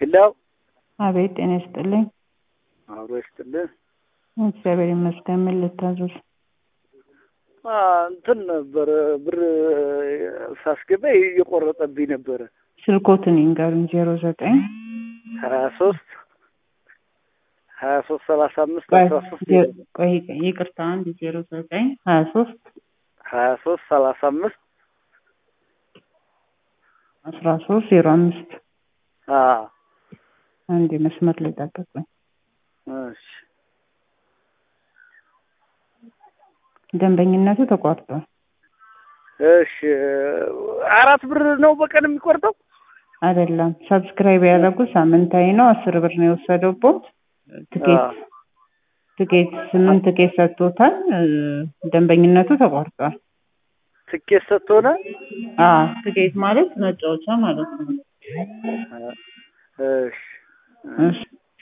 ሄላው አቤት ጤና ይስጥልኝ። አብሮ ይስጥልን። እግዚአብሔር ይመስገን። ምን ልታዘዝ? አ፣ እንትን ነበረ ብር ሳስገባ እየቆረጠብኝ ነበረ። ስልኮትን ይንገሩኝ። ዜሮ ዘጠኝ ሀያ ሶስት ሀያ ሶስት ሰላሳ አምስት አስራ ሶስት ቆይ ይቅርታ፣ አንድ ዜሮ ዘጠኝ ሀያ ሶስት ሀያ ሶስት ሰላሳ አምስት አስራ ሶስት ዜሮ አምስት አ አንድ መስመር ላይ ጠብቁኝ። እሺ ደንበኝነቱ ተቋርጧል። እሺ አራት ብር ነው በቀን የሚቆርጠው? አይደለም ሰብስክራይብ ያደረጉት ሳምንታዊ ነው። አስር ብር ነው የወሰደውበት ትኬት አ፣ ትኬት ስምንት ትኬት ሰጥቶታል። እ፣ ደንበኝነቱ ተቋርጧል። ትኬት ሰጥቶነ አ ትኬት ማለት መጫወቻ ማለት ነው።